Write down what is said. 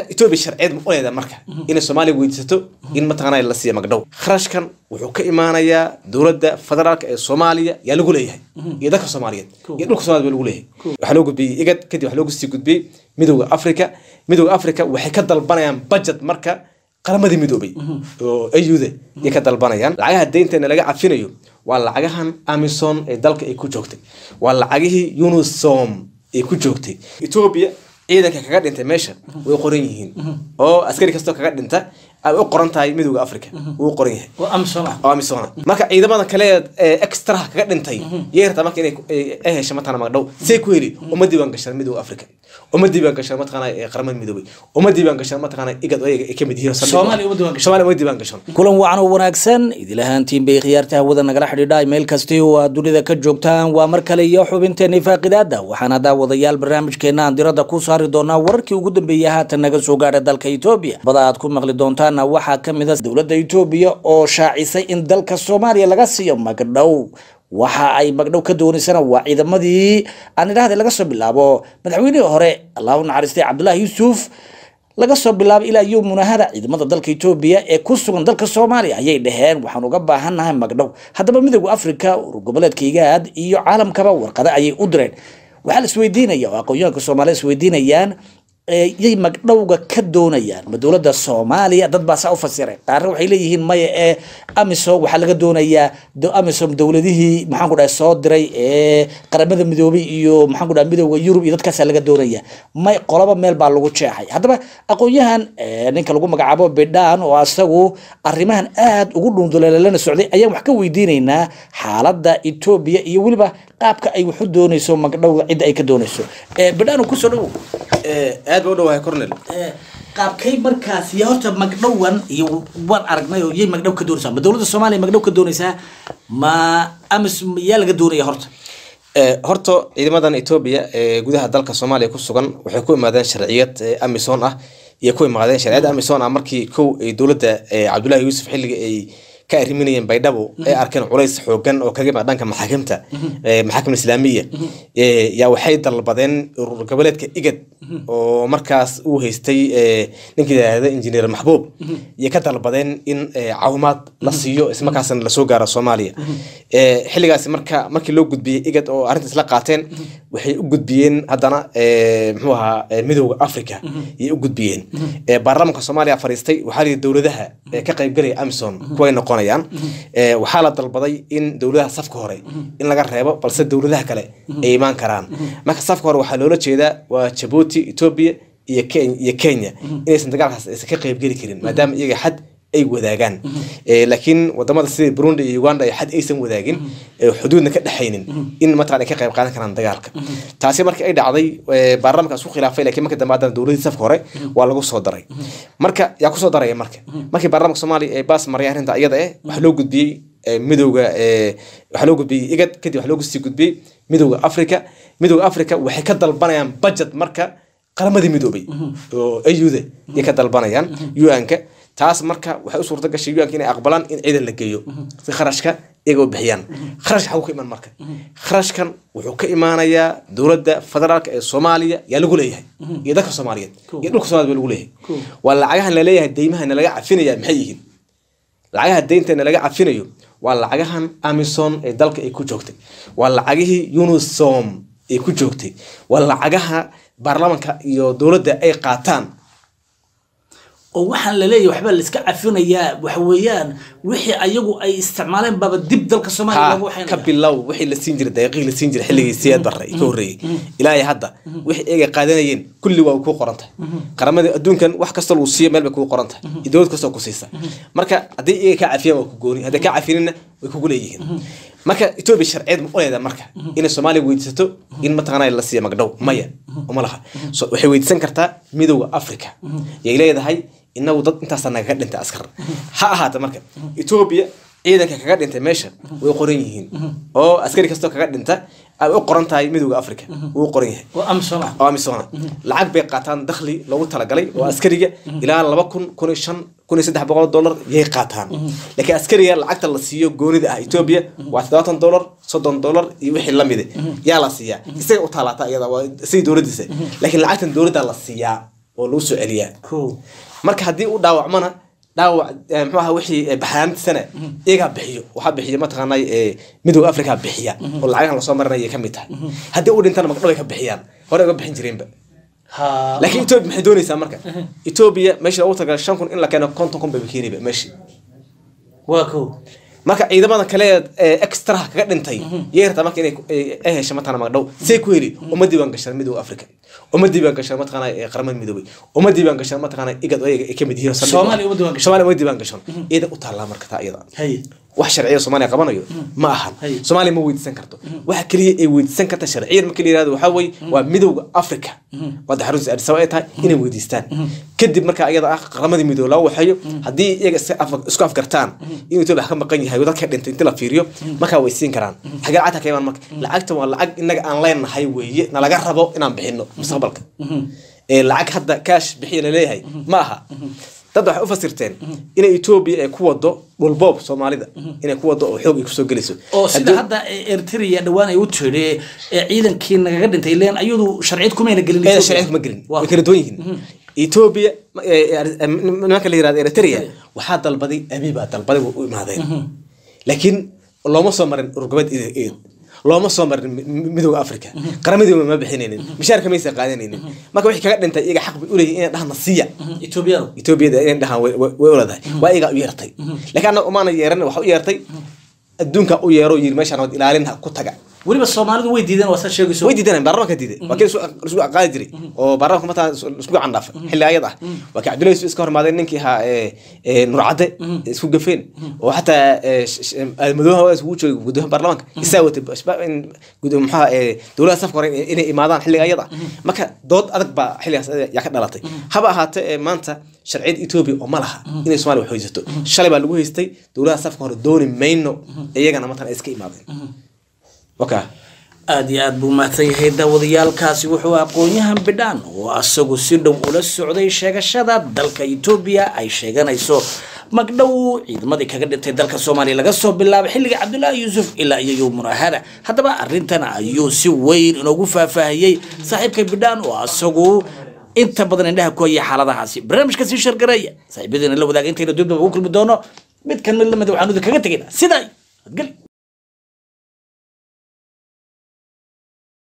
etoobiya sharciyeed ma uleeda marka inay soomaaliya weydiisato in mataqaanaa la siiya magdhow kharashkan wuxuu ka imaanayaa dowladda federaalka ee soomaaliya yaa lagu leeyahay iyo dadka soomaaliyeed iyo dhulka soomaliya baa lagu leeyahay waxaa loo gudbiyey igad kadib waxaa loogu sii gudbiyey midowda africa midowda africa waxay ka dalbanayaan budget marka qaramadii midoobay oo ayuda ayay ka dalbanayaan lacagaha deynteena laga cafinayo waa lacagahan amison ee dalka ay ku joogtay waa lacagihii unisom ay ku joogtay etoobiya ciidanka kaga dhintay meesha way qoran yihiin oo askari kastoo kaga dhinta ay u qoran tahay midowda africa wuu qoran yahay oo amsoma oo amisona marka ciidamada kale ee extraha kaga dhintay yay rabtaa marka inay ay hesho mataqana magdhow say ku heli uma diiwaan gashaan midowda africa uma diiwaan gashaan mataqana ee qaramada midoobay uma diiwaan gashaan mataqana igad oo ayaga ay kamid yihiin Soomaaliya uma diiwaan gashaan. soomaaliya uma diiwaan gashaan kulan wacan oo wanaagsan idil ahaantiin bay khiyaarta hawada nagala xidhiidha meel kasti oo aad dunida ka joogtaan waa mar kale iyo xubinteeni faaqidaada waxaana daawadayaal barnaamijkeena aan diradda ku saari doonaa wararkii ugu dambeeyay haatan naga soo gaadha dalka etoobiya bada aad ku maqli doontaana waxaa ka mid a dowladda etoobiya oo shaacisay in dalka soomaaliya laga siiyo magdhow waxa ay magdhow ka doonaysana waa ciidamadii aan idhaahday laga soo bilaabo madaxweynihii hore allahu naxariistay cabdullaahi yuusuf laga soo bilaabay ilaa iyo munahada ciidamada dalka etoobiya ee ku sugan dalka soomaaliya ayay dhaheen waxaan uga baahannahay magdhow haddaba midowda africa urur goboleedka igaad iyo caalamkaba warqado ayay u direen waxaa la isweydiinaya oo aqoonyahanka soomaalida isweydiinayaan ee yay magdhowga ka doonayaan ma dowladda soomaaliya dad baa saa u fasireen qaarna waxay leeyihiin maya ee amisom waxaa laga doonayaa do- amisom dowladihii maxaan ku dhahay soo diray ee qaramada midoobay iyo maxaan ku dhahay midowda yurub iyo dadkaasaa laga doonaya may qolaba meel baa lagu jeexay haddaba aqoonyahan ee, ninka lagu magacaabo bidhaan oo asagu arrimahan aad ugu dhunduleelana socday ayaan wax ka weydiinaynaa xaaladda etoobiya iyo weliba qaabka ay wax u doonayso magdhowga cidda ay ka doonayso Ee, bidhaan kusoo dhowow aad ba u dhowahay cornel qaabkay markaas iyo horta magdhowan iyo waan aragnay oo yay magdhow ka doonaysaa ma dowladda soomaaliya magdhow ka doonaysaa ma amis yaa laga doonaya horta Ee, horta ciidamadan etoobiya ee gudaha dalka soomaaliya ku sugan waxay ku imaadeen sharciyad ee amison ah iyo ku imaadeen sharciyadda amison ah markii kow ay dowladda ee cabdullaahi yuusuf xilliga ay ka arriminayeen baydhabo ay arkeen culays xoogan oo kaga imaad dhanka maxaakimta ee maxaakim islaamiya ee, yaa waxay dalbadeen urur goboleedka igad oo markaas uu haystay ee, ninkii yidhaahda injineer maxbuub iyo ka dalbadeen in ee, caawimaad la siiyo ismarkaasna lasoo gaaro soomaaliya Ee, xilligaasi marka markii loo gudbiyey igad oo arrintaas la qaateen waxay u gudbiyeen haddana ee, muxuu ahaa ee, midowda africa ayay u gudbiyeen Ee, baarlamaanka soomaaliya fariistay waxaa la yidhi dowladaha ee ka qaybgalaya amison kuway noqonayaan Ee, waxaa la dalbaday in dowladaha safka hore in laga reebo balse dowladaha kale ay imaan karaan marka safka hore waxaa loola jeedaa waa jabuuti etoobiya iyo Ken- iyo kenya inaysan dagaalkaas aysan ka qaybgeli karin maadaama iyaga xad ay wadaagaan Ee, laakiin wadamada sida burundi iyo uganda ay xad aysan wadaagin ee xuduudna ka dhexaynin in mataqan ay ka qayb qaadan karaan dagaalka taasi markii ay dhacday ee, baarlamaanka isku khilaafay laakiin marka dambe haddana dowladii safka hore waa lagu soo daray marka yaa kusoo daraya marka markii baarlamaanka soomaaliya ay baas mariyay arrinta iyada eh waxaa loo gudbiyey ee, midowga ee, waxaa loo gudbiyey igad kadib waxaa loo sii gudbiyey midowga africa midowga africa waxay ka dalbanayaan budget marka qaramadii midoobay oo ayuda ayay ka dalbanayaan un-ka taas marka waxay u suurta gashay un-ka inay aqbalaan in ciidan la geeyo si kharashka iyaga u bixiyaan kharashka xaguu ka iman marka kharashkan wuxuu ka imaanayaa dowladda federaalka ee soomaaliya yaa lagu leeyahay iyo dadka soomaaliyeed iyo dhulka soomaliya baa lagu leeyahay waa lacagahan laleeyahay deymahan laga cafinaya maxay yihiin lacagaha deynteena laga cafinayo waa lacagahan amison ee dalka ay ku joogtay waa lacagihii unisom ay ku joogtay waa lacagaha baarlamaanka iyo dowladda ay qaataan oo waxaan laleeyahay waxbaa la iska cafinayaa waxa weeyaan wixii ayagu ay isticmaaleen baaba dib dalka soomaaliya ha lagu ka waxaynaya bilow wixii la siin jiray daqiiqii la siin jiray xilligii siyaad barre ka horreeyey ilaa iyo hadda wixii iyaga qaadanayeen kulli waa kuu qoran tahay qaramada adduunkan wax kasta lagu siiyo meel bay kuu qoran tahay iyo dowlad kastoo ku siisa marka haddii iyaga kaa cafiyaan waa ku gooni hadday kaa cafininna way kugu leeyihiin marka etoobiya sharciyeed ma uleeda marka inay soomaaliya weydiisato in mataqaanaa la siiya magdhow maya uma laha So, waxay weydiisan kartaa midowda africa yay leedahay inagu dad intaasa nagaga dhintay askar ha ahaata marka etoobiya ciidanka kaga dhintay meesha way qoran yihiin oo askari kastoo kaga dhinta ay u qoran tahay midowda africa wuu qoran yahay oo amsoma oo amisona lacag bay qaataan dakhli loogu talagalay oo askariga ilaa laba kun kun iyo shan kun iyo saddex boqol dollar yay qaataan laakiin askariga lacagta la siiyo goonida ah etoobiya waa toddobaatan dollar soddon dollar iyo wixii lamide yaa la siiyaa isaga u taalaata iyada waa sidii dowladiisa laakiin lacagtan dowladda la siiyaa oo lagu soo celiyaa ko marka haddii uu dhaawacmana dhaawac eh, muxuu ahaa wixii eh, baxaantisana iyagaa bixiyo waxaa bixiya mataqaanay eh, midooda africa bixiya oo lacagahan lasoo marinaya ka mid tahay haddii uu dhintana magdhow ay ka bixiyaan hore uga bixin jireenba ha laakiin etoobiya maxay doonaysaa marka etoobiya meesha loogu tagala shan kun in la keeno konton kun bay keeniba meeshii waa ko marka ciidamada kale ee extraha kaga dhintay yay rabtaa marka inay ay- ay hesho mataqana magdhow see ku heli uma diiwaan gashan midooda africa uma diiwaan gashan mataqana ee qaramada midoobay uma diiwaan gashan mataqana igad oo iyaga ay kamid yihiin oo saldhig Soomaaliya u ah. uma diiwaan gashan. soomaaliya uma diiwaan gashan iyada u taallaa marka taa iyada haye wax sharciya soomaaliya qabanayo ma ahan Hay. soomaaliya ma weydiisan karto waxa keliya ay weydiisan karta sharciyan marka la yirahdo waxaa weye waa midowda africa waa daxarunta addis ababa ay tahay inay weydiistaan kadib marka iyada ah qaramadii midoobe laga waxeeyo haddii iyaga iska af- isku afgartaan in etoobiya wax ka maqan yahay dadka dhintay inti la fiiriyo markaa way siin karaan xagee lacagta ka imaan marka lacagta waa lacag inaga aan leenahay weeye nalaga rabo inaan bixino mustaqbalka ee lacag hadda kaash bixiya laleeyahay ma aha dad waxay u fasirteen inay etoobiya ay ku wado dhulboob soomaalida inay ku wado oo xoog ay kusoo gelayso oo sida Haddii- hadda eritrea dhawaan ay u tiri ee ciidankii nagaga dhintay leen ayadu sharciyad kumayna gelin ee Ethiopia. sharciga kuma gelin Waa- way kala duwan yihiin etoobiya ma- ee, ee, ee, nimanka la yirahdo eritrea waxaa dalbaday abi baa dalbaday way u imaadeen laakiin looma soo marin urgobeed eed looma soo marin mi- mi- midowda africa qaramadii ma bixinaynin mishaarka maysa qaadanaynin marka wixii kaga dhintay iyaga xaq bay u leeyihin inay dhahna siiya etoobiyadu etoobiyada inay dhahaan way way- way u leedahay waa iyagaa u yeertay laakiin annaga umaana yeeran waxa u yeertay adduunka u yeero yiri meeshaan wad ilaalin ha ku taga weliba soomaalidu way diideen waa saa sheegayso way diidaneen baarlamaanka diiday waa kii isku aqaadi jiray oo baarlamaanka mataa isku gacan dhaafay xilli ayad ah waa kii cabdullahi yusuf iska hormaadeen ninkii ahaa ee, ee, nurcadde isku gafeen oo xataa ee, sh- sh- madoobaha waa isugu joogay guddoomiyaha baarlamaanka isaa watay ashba- in gudo- maxaa ee, dowladaha safka hore in- inay imaadaan xilliga ayad ah marka dood adag baa xilligaas yaa ka dhalatay haba ahaatee ee, maanta sharciyada etoobiya oo ma laha inay soomaaliya wax haysato shalay baa lagu haystay dowladaha safka hore dooni mayno iyagana matan ay iska imaadeen waka aada iyo aada buu mahadsan yahay daawadayaalkaasi wuxuu aqoon-yahan bidhaan oo asagu si dhow ula socday sheegashada dalka etoobiya ay sheeganayso magdhow ciidamadii kaga dhintay dalka soomaaliya laga soo bilaabay xilliga cabdullaahi yuusuf ilaa iyo yowmuna hada haddaba arrintan ayuu si weyn inoogu faahfaahiyey saaxiibka bidhaan oo asagu inta badan indhaha ku haya xaaladahaasi barnaamijka sii shargareeya saaxiibadeena la wadaaga intayna dibdaba ugu kulmi doono mid kan mid lamid waxaanu idinkaga tegayna sidaa adgeli